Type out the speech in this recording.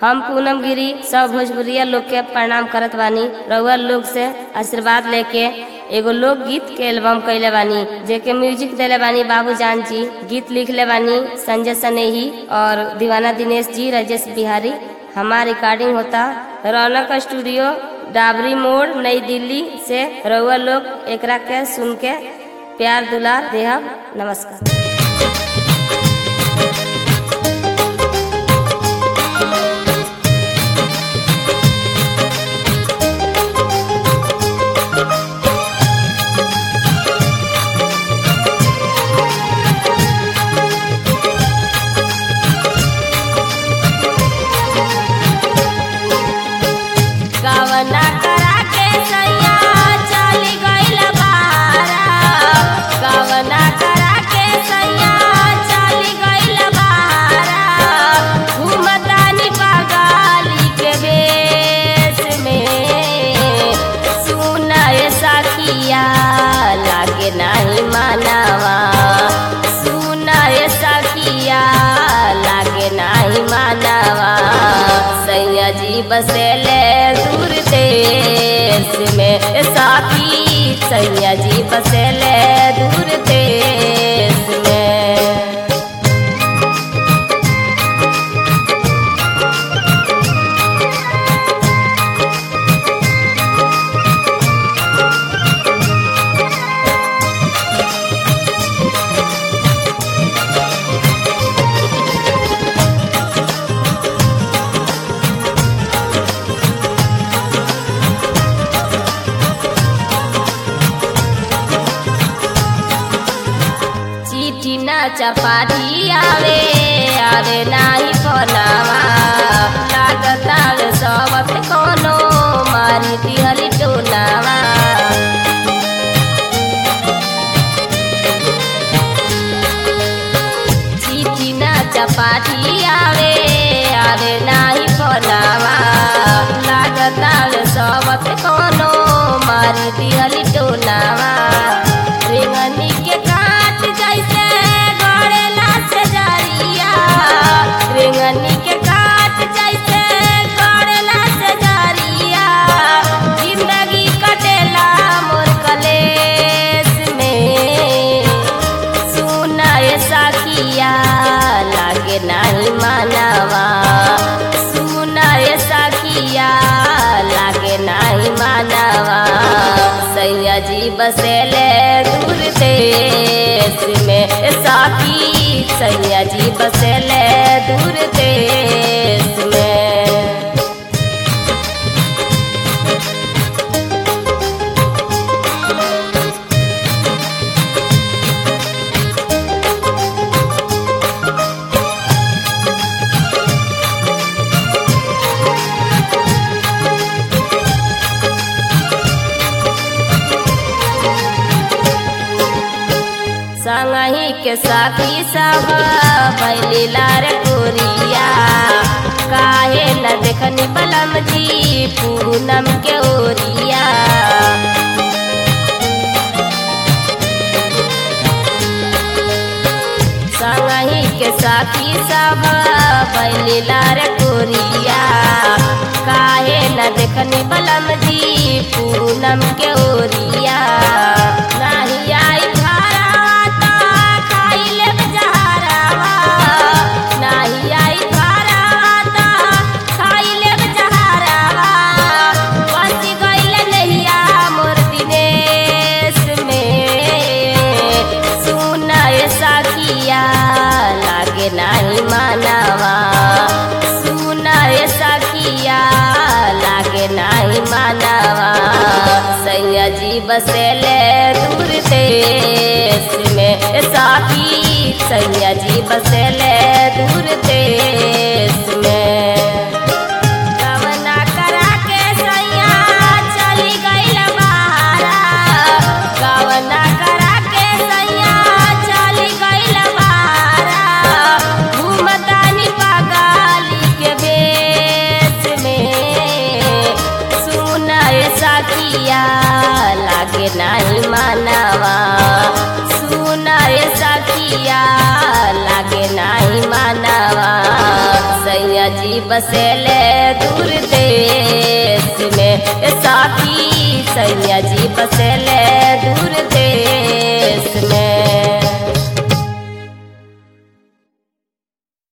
हम पूनम गिरी सब भोजपुरिया लोग के प्रणाम करत बानी रउआ लोग से आशीर्वाद लेके एगो लोकगीत के एल्बम कैले बानी जेके म्यूजिक देले बानी बाबू जान जी गीत लिखले बानी संजय सनेही और दीवाना दिनेश जी राजेश बिहारी हमार रिकॉर्डिंग होता रौनक स्टूडियो डाबरी मोड़ नई दिल्ली से रउआ लोग एकरा के सुन के प्यार दुलार देहब नमस्कार कवना करा के सैया चली गइल बारा कवना करा के सैया चली गइल बारा घूमतानी बगाली के बेस में सुनाए सखिया लागे नाही मानवा सुनाए सखिया लागे नाही मानवा सैया जी बसेले दूर देश में साथी सैया जी बसेले दूर देश में चिट्ठी ना चपाटी आवे आवे नाही फोनावा लागत आवे सबत कोनो मारी दिहली टोनावा चिट्ठी ना चपाटी आवे आवे नाही फोनावा लागत आवे सबत कोनो मारी दिहली टोनावा रेंगनी के काट जैसे गड़ेला से जरिया रेंगनी के काट जैसे गड़ेला से जरिया जिंदगी कटेला मोर कलेस में सुनाए सखिया लागे नहीं मानवा सुनाए सखिया लागे नहीं मानवा सैया जी बसेले दूर देश में साथी सैया जी बसेले दूर देश में संगही के साथी सब बैली लार कोरिया काहे न देखनी बलम जी पूनम के ओरिया संगही के साथी सब बैली लार कोरिया काहे न देखनी बलम जी पूनम के ओरिया नाही आई घरावा खाई लेब जहरावा नाही आई घरावा खाई लेब जहरावा बस गइल नहिया मोर दिनेश में सुनाए सखिया लागे नाही मानवा सुनाए सखिया लागे नाही मानवा सैया जी बसेले दूर देश में साथी सैया जी बसेले दूर देश में कवना करा के सैया चली गइल बारा कवना करा के सैया चली गइल बारा घूमतानी बगाली के बेस में सुनाए सखिया लागे नहीं मानवा सुनाए सखिया लागे नहीं मानवा बसेले दूर देश